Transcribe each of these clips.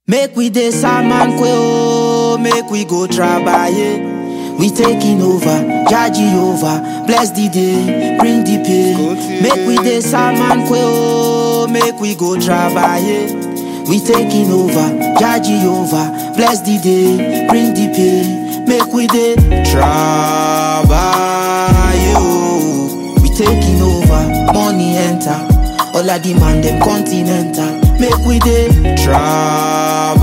Make we dey Saman kwe oh, make we go trabaye. We taking over, Jaji over, bless the day, bring the pay. Make we dey Saman kwe oh, make we go trabaye. We taking over, Jaji over, bless the day, bring the pay. Make we dey trabaye oh. We taking over, money enter. All of the man them continental. Make we dey trabaye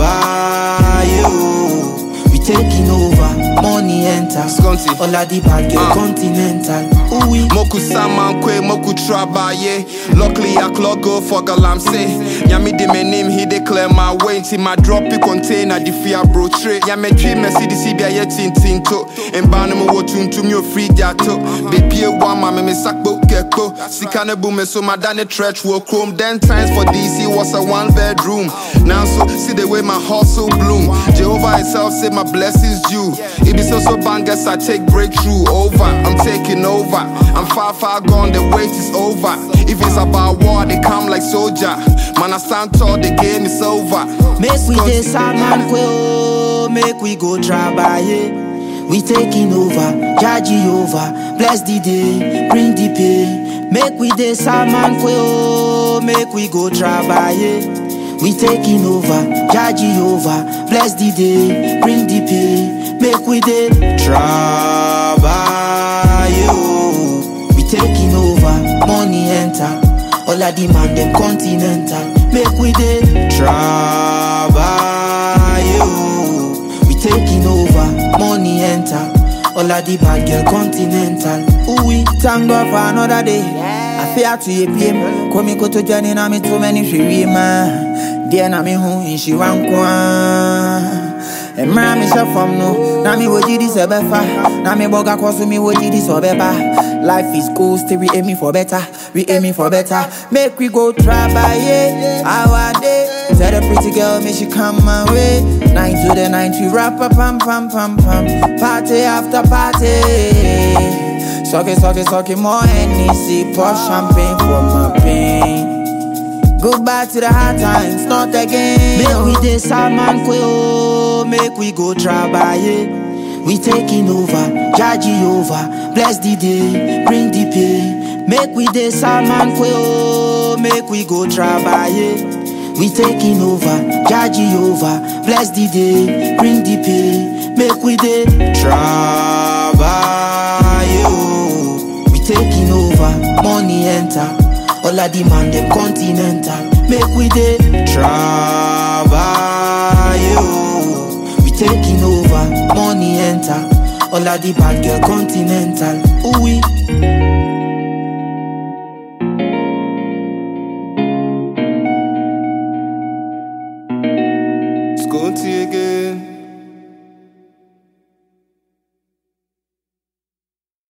oh. We taking over, money enter. Skunty. All of the bad girl Uh. continental. Ooh we. Moku saman kwe, moku trabaye. Luckily I clock go for galamse. Yami de my name, he declare my way. Till my drop it container, the fear bro tray. Yami tree, me see the CBA yet tin tin to. And banum wo tun to me free jato. Baby a one mama me sakbo keko. Sikane boom so my dane stretch will chrome. Then times for DC was a one bedroom. Now so see the way my hustle bloom. Jehovah himself say my blessings due. It be so so bangers I take breakthrough over. I'm taking over. I'm far far gone. The wait is over. If it's about war, they come like soldier. Man, I stand tall. The game is over. Make we dey Saman kwe oh, make we go trabaye. We taking over, Jaji over, bless the day, bring the pay. Make we dey Saman kwe oh, make we go trabaye. We taking over, Jaji over, bless the day, bring the pay. Make we dey trabaye oh. We taking over, money enter. All of the man them continental. Make we dey trabaye oh. We taking over, money enter. All of the bad girl continental. Ooh we. Thank God for another day. I fear to ye PM. Komi koto jani na mi too many shiri ma. Dear na mi hu inshi wankwa. Emra mi she from no. Na mi woji di sebefa. Na mi boga kosu mi woji di sobeba. Life is cool, still we aiming for better. We aiming for better. Make we go trabaye. Our day. Tell the pretty girl, make she come my way. Nine to the night, we rap a pam pam pam pam. Party after party. Suck it, suck it, suck it, more NEC, pour champagne for my pain. Goodbye to the hard times, not again. Make we dey Saman kwe oh, make we go trabaye. We taking over, Jaji over, bless the day, bring the pay. Make we dey Saman kwe oh, make we go trabaye. We taking over, Jaji over, bless the day, bring the pay. Make we dey trabaye oh. We taking over, money enter. All of the man them continental. Make we dey trabaye oh. We taking over, money enter. All of the bad girl continental. Ooh we. Skunty again.